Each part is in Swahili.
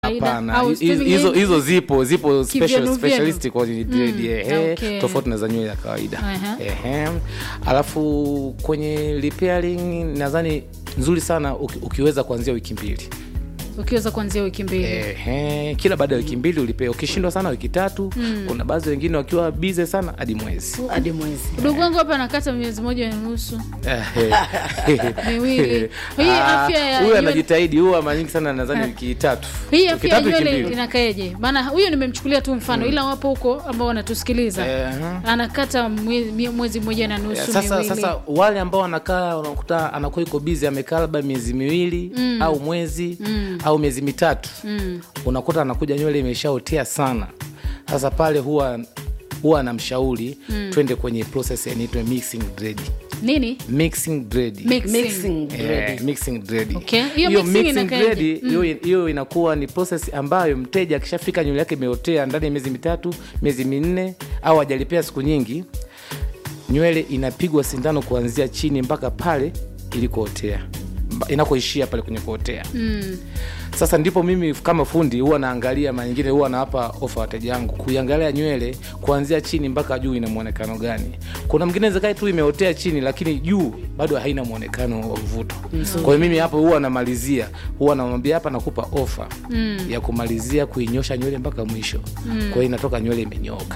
Hapana, au hi- swimming hizo lane? hizo zipo zipo special Kivyenu specialist kwa dread Mm, ehe, okay. tofauti na za nywele ya kawaida Aha. ehe. Alafu kwenye repairing nadhani nzuri sana uki, ukiweza kuanzia wiki mbili ukiweza kuanzia wiki mbili ehe, kila baada ya wiki mbili ulipea. Ukishindwa sana wiki tatu. Kuna baadhi wengine wakiwa bize sana hadi mwezi hadi mwezi ndugu wangu hapa anakata miezi moja na nusu Ehe. Miwili. Hii Ah, afya ya huyu nywele- anajitahidi, huwa mara nyingi sana nadhani wiki tatu hii Wiki afya ya tatu, wiki nywele mbili. inakaeje maana huyo nimemchukulia tu mfano ila wapo huko ambao wanatusikiliza Ehe. anakata mwezi, mwezi mmoja na nusu sasa miwili sasa wale ambao wanakaa unakuta anakuwa iko bizi amekaa labda miezi miwili au mwezi au miezi mitatu unakuta anakuja nywele imeshaotea sana sasa pale huwa huwa anamshauri twende kwenye process inaitwa mixing dread nini mixing dread Mixing. mixing Eh, ready. mixing dread. Okay. Hiyo Hiyo mixing mixing inakaaje? dread, hiyo hiyo inakuwa ni process ambayo mteja akishafika nywele yake imeotea ndani ya miezi mitatu miezi minne au hajalipia siku nyingi nywele inapigwa sindano kuanzia chini mpaka pale ilikootea Mba- inakoishia pale kwenye kuotea mm. sasa ndipo mimi kama fundi huwa naangalia mara nyingine huwa nawapa ofa wateja wangu kuiangalia nywele kuanzia chini mpaka juu ina mwonekano gani kuna mwingine zakai tu imeotea chini lakini juu bado haina mwonekano wa mvuto kwa hiyo mimi hapo huwa namalizia huwa namwambia hapa nakupa ofa mm. ya kumalizia kuinyosha nywele mpaka mwisho mm. kwa hiyo inatoka nywele imenyooka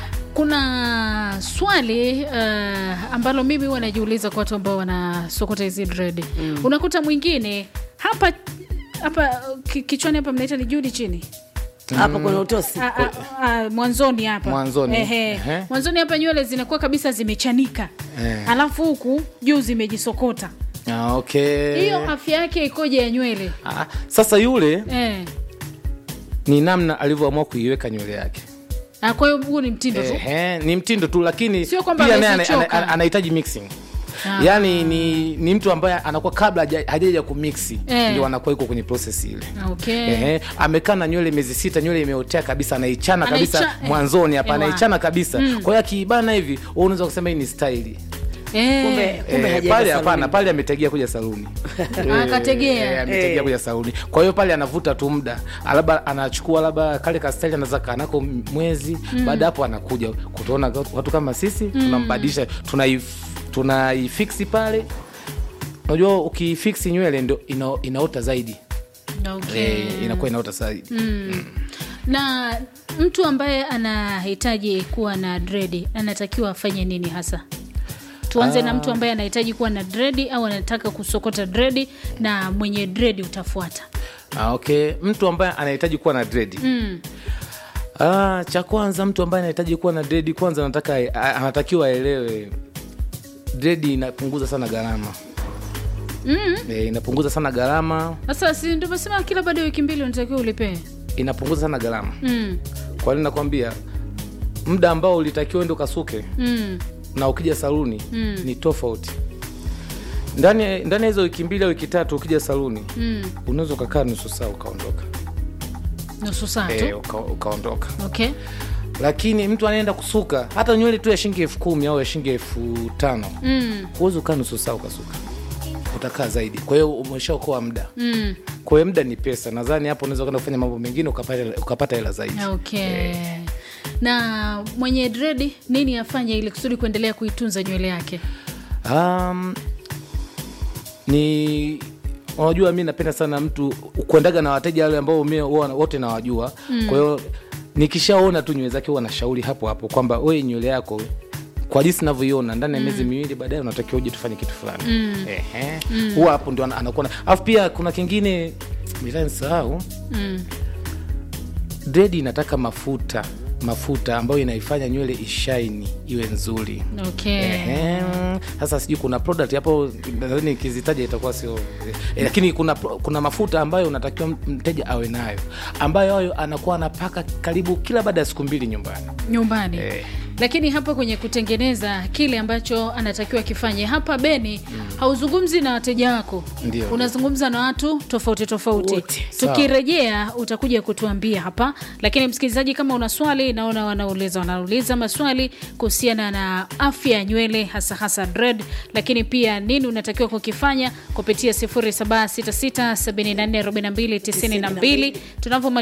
kuna swali uh, ambalo mimi huwa najiuliza kwa watu ambao wanasokota hizi dread mm. unakuta mwingine hapa hapa ki- kichwani hapa mnaita ni judi chini hapa kuna utosi A- a- a- mwanzoni hapa Mwanzoni. Ehe. Ehe. mwanzoni hapa nywele zinakuwa kabisa zimechanika Eh. alafu huku juu zimejisokota ah, okay. hiyo afya yake ikoje ya nywele ah, sasa yule eh. ni namna alivyoamua kuiweka nywele yake Ah, kwa hiyo huu ni mtindo tu Ehe, ni mtindo tu lakini Sio kwamba pia naye ana- amezichoka. ana- ana- anahitaji mixing Ah. yaani ni, ni mtu ambaye anakuwa kabla haja- hajaja kumixi Eh. ndio anakuwa iko kwenye process ile okay. Ehe, amekaa na nywele miezi sita nywele imeotea kabisa anaichana kabisa Anaicha- eh. mwanzoni hapa Ewa. anaichana kabisa kwa hiyo akiibana hivi wewe unaweza kusema hii ni staili Eh. kumbe kumbe Eh, hajaenda pale saluni. hapana pale ametegea kuja saluni Akategea. Eh, ametegea Eh. kuja saluni kwa hiyo pale anavuta tu muda labda anachukua labda kale kastali anaweza kanako mwezi baada hapo anakuja kutuona watu kama sisi tunambadilisha tunaif- tunaifiksi pale unajua ukiifiksi nywele ndio ina, inaota zaidi Okay. eh, inakuwa inaota zaidi na mtu ambaye anahitaji kuwa na dredi anatakiwa afanye nini hasa tuanze na mtu ambaye anahitaji kuwa na dredi au anataka kusokota dredi na mwenye dredi utafuata ah, okay mtu ambaye anahitaji kuwa na dredi mm. Ah, cha kwanza mtu ambaye anahitaji kuwa na dredi kwanza anataka a- anatakiwa aelewe dredi inapunguza sana gharama Mm. e, inapunguza sana gharama sasa si ndio mesema kila baada ya wiki mbili unatakiwa ulipee inapunguza sana gharama mm. kwa nini nakwambia muda ambao ulitakiwa ende ukasuke mm. na ukija saluni Mm. ni tofauti ndani ya- ndani ya hizo wiki mbili au wiki tatu ukija saluni mm. unaweza ukakaa nusu saa ukaondoka nusu saa tu e, uka, ukaondoka okay lakini mtu anaenda kusuka hata nywele tu ya shilingi elfu kumi au ya shilingi elfu tano mm. huwezi ukaa nusu saa ukasuka utakaa zaidi kwa hiyo umeshaokoa muda Mm. kwa hiyo muda ni pesa nadhani hapo unaweza kwenda kufanya mambo mengine ukapata ukapata hela zaidi okay na mwenye dredi nini afanye ili kusudi kuendelea kuitunza nywele yake um, ni unajua mi napenda sana mtu kuendaga na wateja wale ambao mi huwa na- wote nawajua mm. kwa hiyo nikishaona tu nywele zake huwa nashauri hapo hapo kwamba we nywele yako kwa jinsi navyoiona ndani ya miezi miwili baadaye unatakiwa uje tufanye kitu fulani mm. Ehe. huwa hapo ndio ana- anakuwa na- alafu pia kuna kingine nisahau mm. dredi inataka mafuta mafuta ambayo inaifanya nywele ishaini iwe nzuri okay Ehem. sasa sijui kuna product hapo nadhani ikizitaja itakuwa sio eh, lakini kuna pro- kuna mafuta ambayo unatakiwa mteja awe nayo ambayo hayo anakuwa anapaka karibu kila baada ya siku mbili nyumbani nyumbani eh, lakini hapa kwenye kutengeneza kile ambacho anatakiwa kifanye hapa beni hauzungumzi na wateja wako Ndio. unazungumza na watu tofauti tofauti Wote. Sawa. tukirejea utakuja kutuambia hapa lakini msikilizaji kama una swali naona wanauliza wanauliza maswali kuhusiana na afya ya nywele hasa hasa dread lakini pia nini unatakiwa kukifanya kupitia 0766744292 tunavyomaliza